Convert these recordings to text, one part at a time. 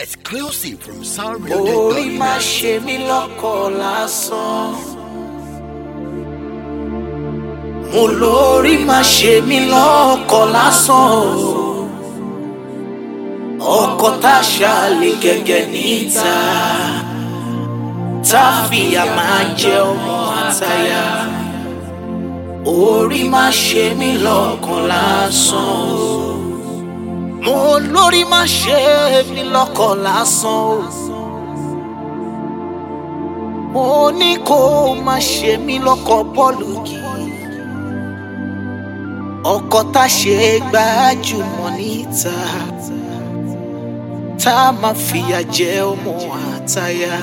Exclusive from orí soundbuilder.net. má ṣe mí lọ́kọ̀ lásán. mo lórí má ṣe mí lọ́kọ̀ lásán o. ọkọ tá a ṣàlè gẹ́gẹ́ níta tá a fìyà máa jẹ ọmọ àtàyà. orí má ṣe mí lọ́kàn lásán o. mo lórí má ṣe mí lọ́kàn lásán o mo ní kó o má ṣe mí lọ́kọ̀ bọ́ọ̀lù yìí ọkọ̀ tá a ṣe gbajúmọ̀ níta tá a máa fìyà jẹ ọmọ àtàyà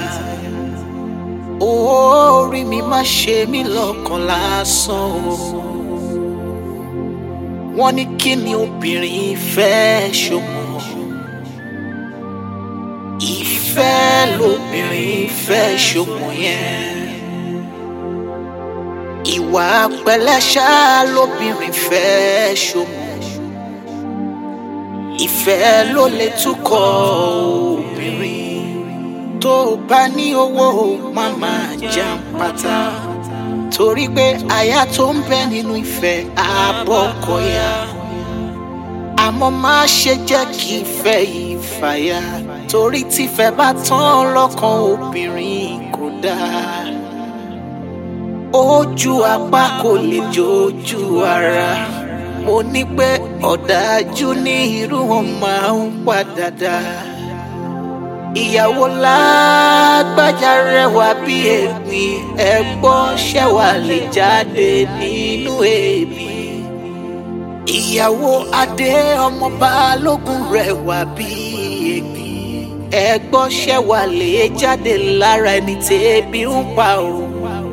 orí mi má ṣe mí lọ́kàn lásán o wọ́n ní kí ni obìnrin fẹ́ ṣọmọ ìfẹ́ lobìnrin fẹ́ ṣọmọ yẹn ìwà pẹ̀lẹ́ṣà lobìnrin fẹ́ ṣọmọ ìfẹ́ ló lè túkọ̀ obìnrin tó bá ní owó má máa jàǹpátá torí pé aya tó ń bẹ nínú ìfẹ́ àbọ̀kọ̀yà àmọ́ má ṣe jẹ́ kí ìfẹ́ yìí fàyà torí tífẹ́ bá tán lọ́kàn obìnrin kò dáa ojú apá kò lè jojú ara mo ní pé ọ̀dájú ní irú wọn máa ń padà dá ìyàwó lágbájá rẹwà bí ègbìn ẹ̀gbọ́n ṣẹ̀wà lè jáde nínú èébì ìyàwó adé ọmọ balógun rẹwà bí ègbìn ẹ̀gbọ́n ṣẹ̀wà lè jáde lára ẹni tẹ́bí ń pa òun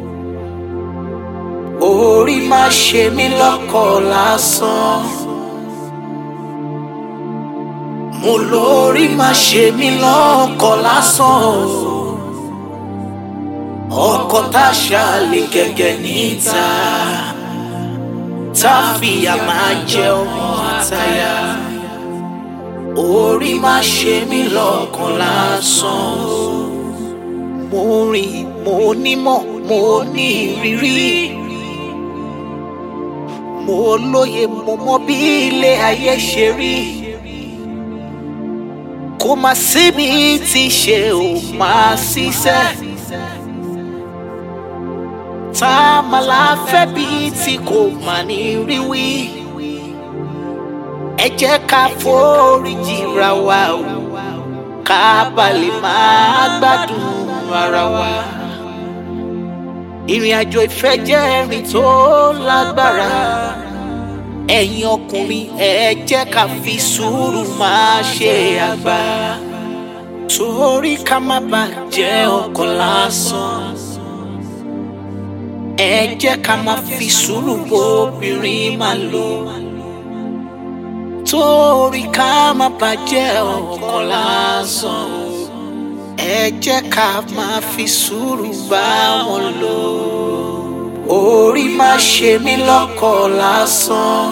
orí má ṣe mí lọ́kọ̀ lásán. mo lórí má ṣe mí lọ́kọ̀ lásán. ọkọ̀ tá a ṣàlè gẹ́gẹ́ níta tá a fìyà máa jẹ ọmọ àtàyà. orí má ṣe mí lọ́kàn lásán. mo rìn mo nímọ̀ mo ní ìrírí mo lóye mo mọ bí ilé ayé ṣe rí kò má síbi tí ṣe ò máa ṣiṣẹ́ tá a máa la fẹ́ bí tí kò má ní rí wí ẹ jẹ́ ká foríjì ra wa o ká bá lè máa gbádùn ara wa ìrìn àjò ìfẹ́ jẹ́ ìrìn tó lágbára ẹ̀yin ọkùnrin ẹ jẹ́ ká fi sùúrù máa ṣe àgbà torí ká má bà jẹ́ ọkọ lásán ẹ jẹ́ ká má fi sùúrù bóbìnrin máa lò torí ká má bà jẹ́ ọkọ lásán ẹ jẹ́ ká máa fi sùúrù bá wọn lò orí má ṣe mí lọ́kọ̀ lásán.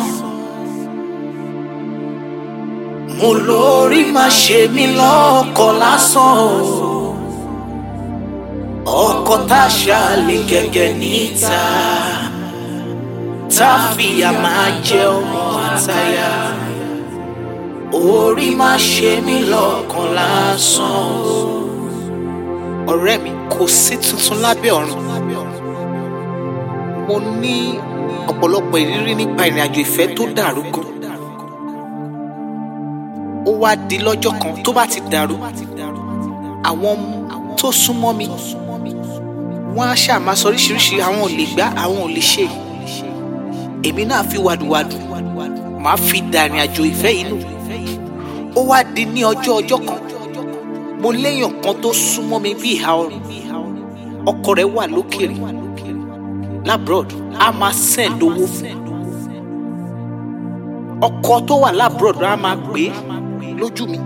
mo lórí má ṣe mí lọ́kọ̀ lásán o. ọkọ̀ tá a ṣàlè gẹ́gẹ́ níta tá a fìyà máa jẹ ọmọ àtàyà. orí má ṣe mí lọ́kàn lásán o. ọ̀rẹ́ mi kò sí tuntun lábẹ́ ọ̀run mo ní ọ̀pọ̀lọpọ̀ ìrírí nípa ìrìn àjò ìfẹ́ tó dàrú gan. ó wá di lọ́jọ́ kan tó bá ti dàrú àwọn tó súnmọ́ mi wọ́n á ṣáà máa sọ oríṣiríṣi àwọn ò lè gbá àwọn ò lè ṣe èmi náà fi wàdùwàdù màá fi dà ìrìn àjò ìfẹ́ yìí nù ó wá di ní ọjọ́ ọjọ́ kan mo léèyàn kan tó súnmọ́ mi bí ìhà ọrùn ọkọ rẹ̀ wà lókèrè labroad a máa send owó fún ọkọ tó wà labroad a máa pè é lójú mi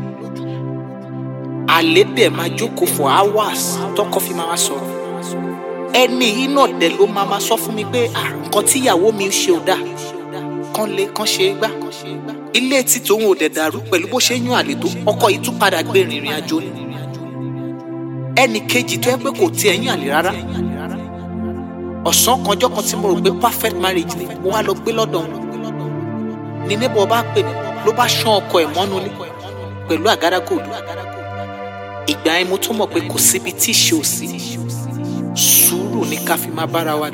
àlè dẹ̀ máa jókòó for hours tọkọ fi máa sọ̀rọ̀ ẹni yìí náà dẹ̀ ló máa máa sọ fún mi pé "Ah, nǹkan tíyàwó mi ṣe ò dáa kán lé kán ṣe é gbá ilé tí tòun ò dẹ̀ dàrú pẹ̀lú bó ṣe ń yan àlè tó ọkọ yìí tún padà gbé rìnrìn àjò ni ẹnì kejì tó yẹ pé kò tiẹ̀ yan àlè rárá ọ̀sán kanjọ́ kan tí mo rò pé perfect marriage ni mo wá lọ gbé lọ́dọ̀ wọn ní níbo bá pè mí ló bá ṣán ọkọ ẹ̀ mọ́nú ilé pẹ̀lú àgádágodo ìgbà yẹn mo tún mọ̀ pé kò síbi tí ìṣe ò sí sùúrù ní ká fi máa bára wa lò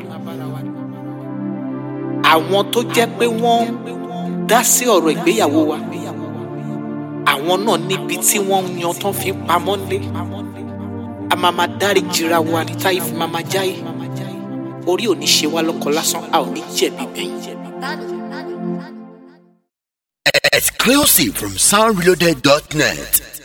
àwọn tó jẹ́ pé wọ́n dá sí ọ̀rọ̀ ìgbéyàwó wa àwọn náà níbi tí wọ́n ń yan tán fi ń pamọ́ nílé a máa máa dárí jìra wa ní táyé fi máa máa jáyé orí ò ní ṣe wá lọ́kọ lásán a ò ní jẹ̀bi gbẹ̀yìn. Exclusive from soundreloaded.net.